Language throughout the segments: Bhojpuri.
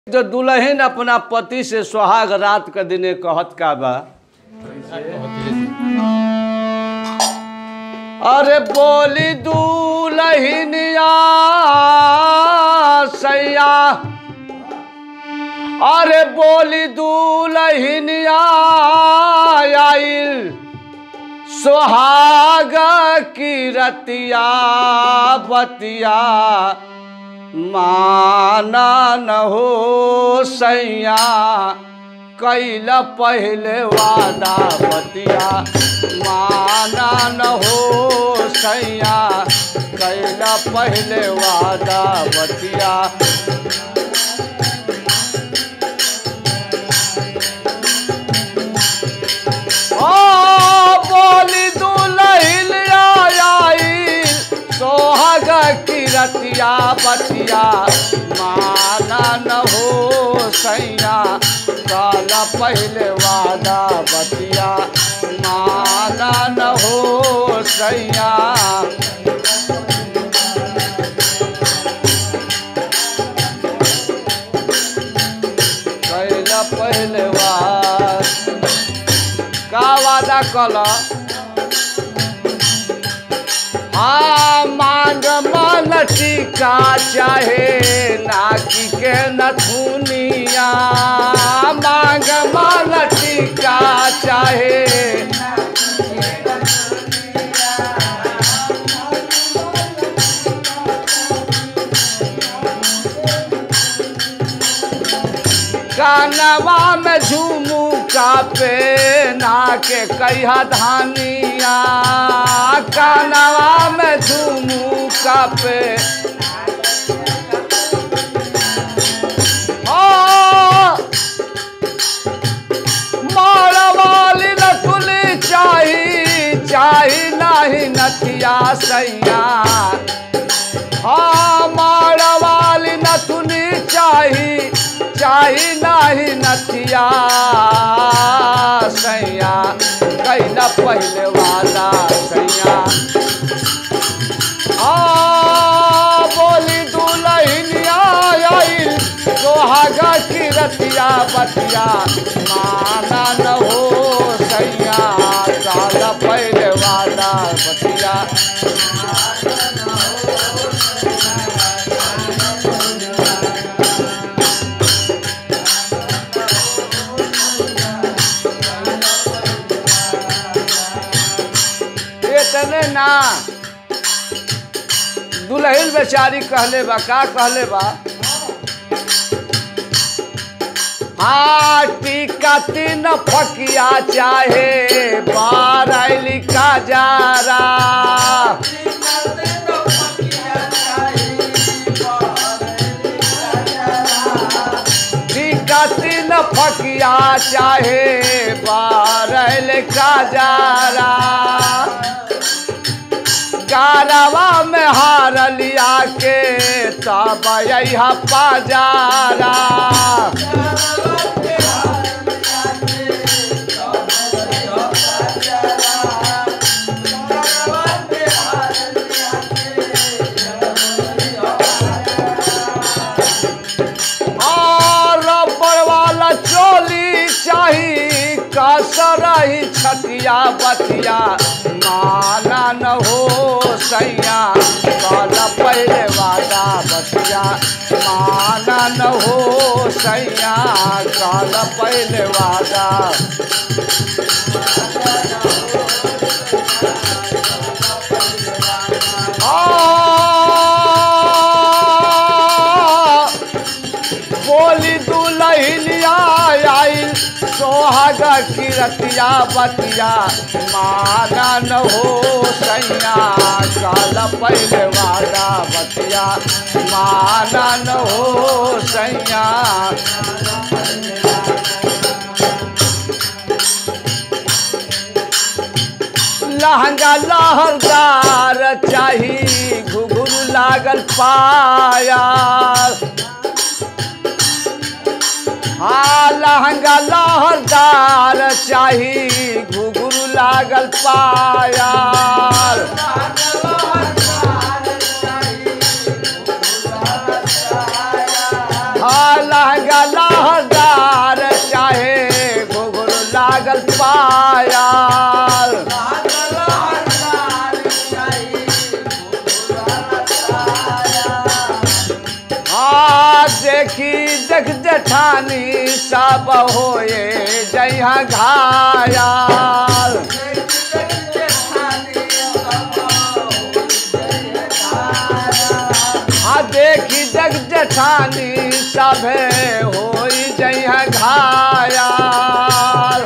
जो दुल्हन अपना पति से सुहाग रात के दिने कहत का बा अरे बोली दुल्हनिया सैया अरे बोली दुल्हनिया आइल सुहाग की रतिया बतिया माना न हो सैया कैल पहले वादा बतिया माना न हो सैया कैल पहले वादा बतिया ओ बोली दुलहिल आई सोहाग की रतिया बतिया माना न हो सैया काल पहले वादा बतिया माना न हो सैया कैल पहले वाद का वादा कल हाँ मांग मन टीका चाहे नाकी के नथुनिया मांग मन टीका चाहे कानवा में झूमू का पे नाके कहिया धानिया कानवा में झूमू का पे मारवाली नथुली चाही चाही नाही नथिया सैया हाँ मारवाली नथुनी चाही चाही नाही नथिया सैया कैला पहले वाला सैया आ बोली दुलहिनिया आइल सोहागा की रतिया बतिया माना न हो सैया काला पहले वाला बतिया इतने ना दुल्हन बेचारी कहले बा का कहले बा हाँ टीका तीन फकिया चाहे बारैली का जारा टीका तीन फकिया चाहे बारैल का जारा कारवा में हार लिया के तब यहाँ पाजारा और रबर वाला चोली चाही कसरही छतिया बतिया माना न हो सैया कल पहले वादा बतिया माना न हो सैया कल पहले वादा आ बोली दुलहिलिया आइल सोहाग की रतिया बतिया माना न हो सैया काल पहले वाला बतिया माना न हो सैया लहंगा लहरदार चाही घुघरू लागल पाया हाँ लहंगा लहरदार चाही घुघरू लागल पायल हाँ लहंगा देख जेठानी सब होए जइहा घायल आ देखी जग जेठानी सभे होई जइहा घायल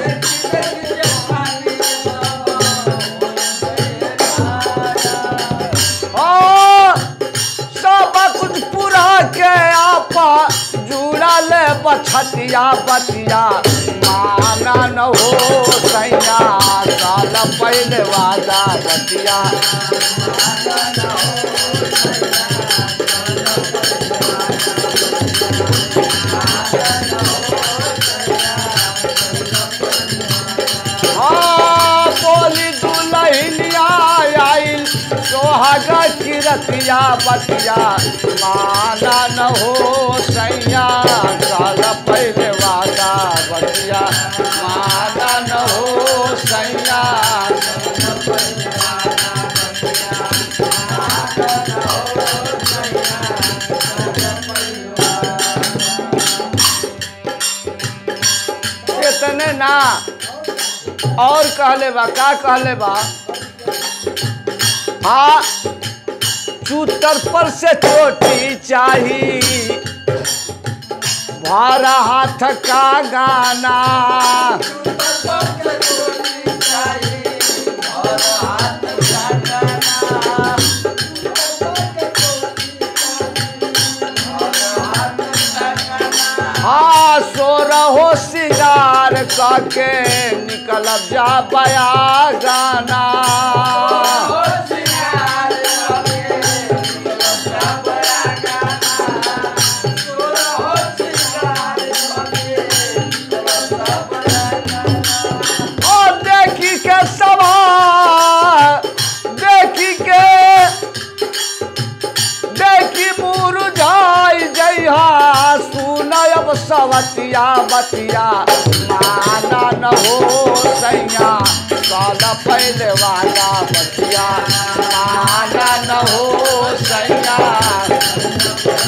ओ सब कुछ पूरा के आपा जुड़ल बछतिया बतिया माना न हो सैया साल पहले वादा बतिया हाँ बोली दुलहिनिया आइल सोहाग किरतिया बतिया माना न हो सैया साल पहले वादा बतिया माना न हो सैया इतने ना और कहले बा का कहले बा हाँ चूतर पर से चोटी चाही भारा हाथ का गाना हाँ सो रहो सिंगार करके निकल जा बया गाना और देखी के सभा देखी के देखी मुरझाई जइहा सुनब सवतिया बतिया माना न हो सैया काल पहले वाला बतिया माना न हो सैया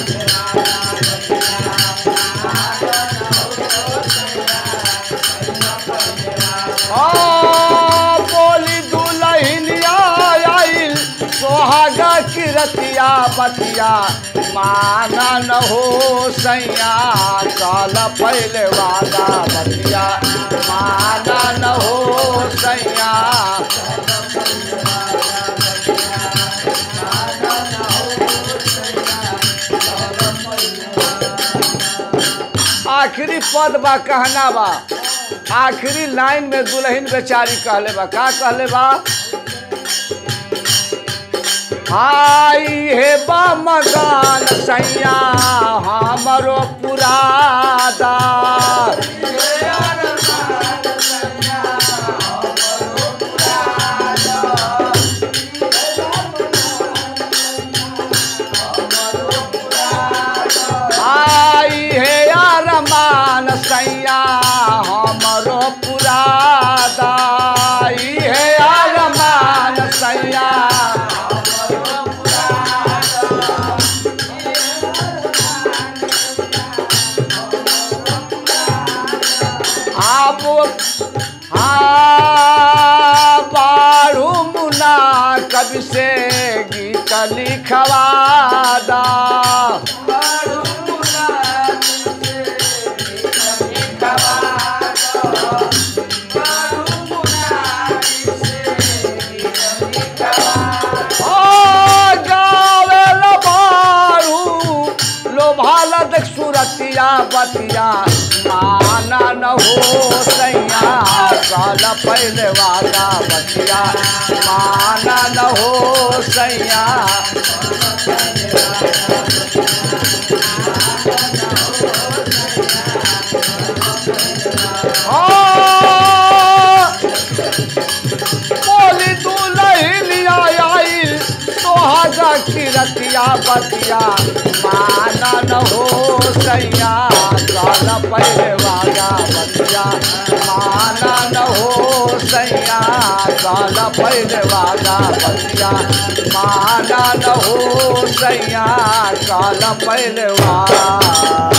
हाँ, बोली दुलहिनिया आइल सोहाग किरतिया बतिया माना न हो सैया काल पहले वाला बतिया माना न हो सैया आखिरी पद बा कहना बा आखिरी लाइन में दुल्हन बेचारी कहले बा का कहले बा आई हे बा मकान सैया हमरो पुरादा आई हे यार मान सैया हमरो पुरादा आई हे यार मान सैया आप हाँ बारू मुना कवि से गीत लिखवादा ओ गावे लबारू लोभाल देख सुरतिया बतिया माना न हो सैया काल पहले वाला बतिया माना न हो सैया हाँ बोली दुलहिलिया आइल सोहागा किरतिया बतिया माना न हो सैया काल पहले वाला बतिया माना न हो सैया काल पहले वाला बतिया माना न हो सैया काल पहले वाला